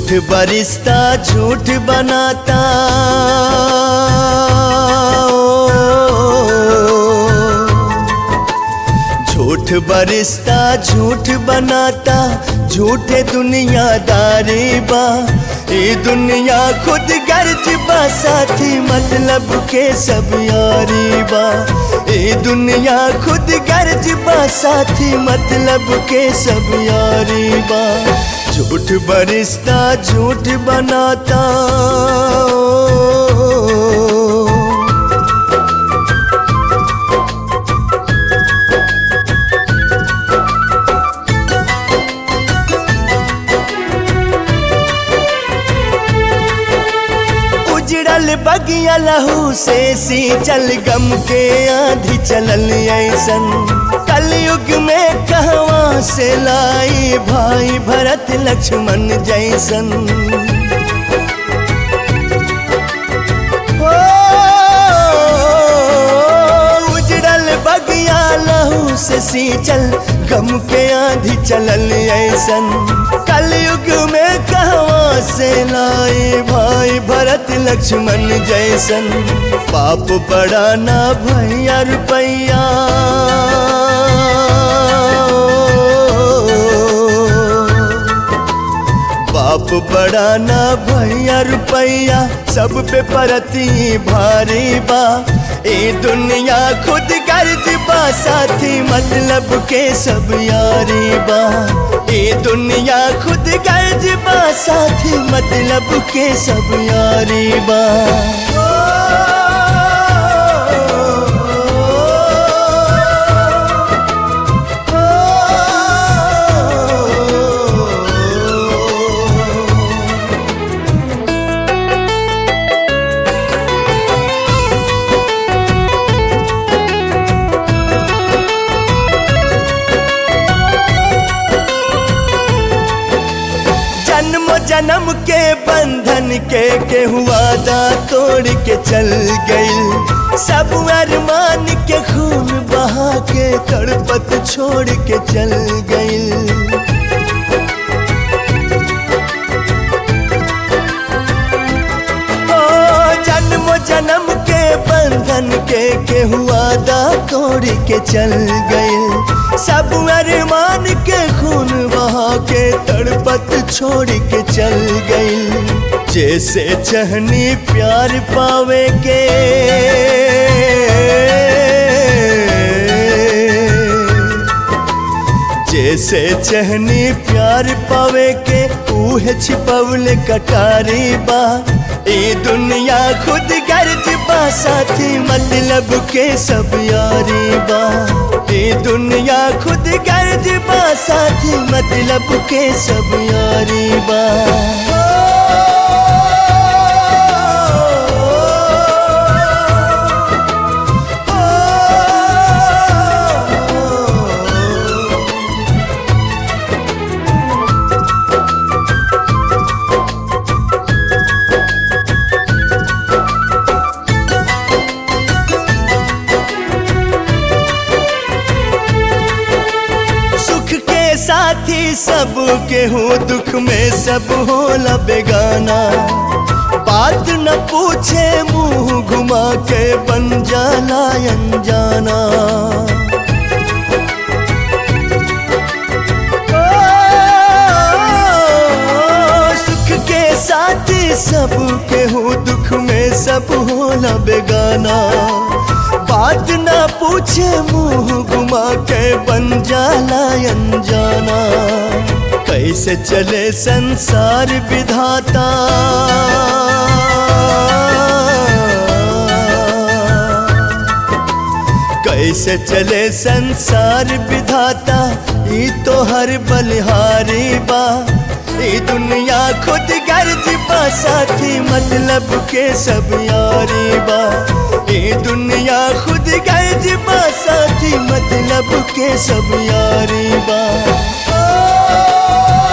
झूठ बरिश्ता झूठ बनाता झूठ बरिश्ता झूठ बनाता झूठे दुनियादारी बा ये दुनिया खुद गर्ज बा साथी मतलब के सब यारी बा ये दुनिया खुद गर्ज बा साथी मतलब के सब यारी बा झूठ बरिश्ता झूठ बनाता उजड़ल बगिया लहू से सी चल गम के आंधी चलल ऐसन कलयुग में कहवा से लाई भाई भरत लक्ष्मण जैसन हो, उजड़ल बगिया लहू से सी चल गम के आंधी चलल ऐसन कलयुग में कहवा से लाई भाई भरत लक्ष्मण जैसन पाप बड़ा ना भैया रुपैया बाप बड़ा ना भैया रुपैया सब पे परती भारी बा ए दुनिया खुद गर्ज बा साथी मतलब के सब यारी बा ए दुनिया खुद गर्ज बा साथी मतलब के सब यारी बा जन्म जन्म के बंधन के के हुआ दा तोड़ के चल गई सब अरमान के खून बहा के तड़पत छोड़ के चल गई ओ जन्म जन्म के बंधन के के हुआ दा तोड़ के चल गई सब अरमान के खून बहा के तड़पत छोड़ के चल गई जैसे चहनी प्यार पावे के जैसे चहनी प्यार पावे के ऊहे छिपवले कटारी बा ए दुनिया खुद गर्ज बा साथी मतलब के सब यारी बा ए दुनिया खुद गर्ज बा साथी मतलब के सब यारी बा सुख के साथी सब के हो दुख में सब होला बेगाना बात न पूछे मुंह घुमा के बन जाला अनजाना ओ, सुख के साथी सब के हो दुख में सब होला बेगाना बात ना पूछे मुंह घुमा के बन जाला अनजाना कैसे चले संसार विधाता कैसे चले संसार विधाता ई तो हर बलिहारी बा ई दुनिया खुद गर्ज बा साथी मतलब के सब यारी बा ई दुनिया खुद गर्ज बा साथी मतलब के सब यारी बा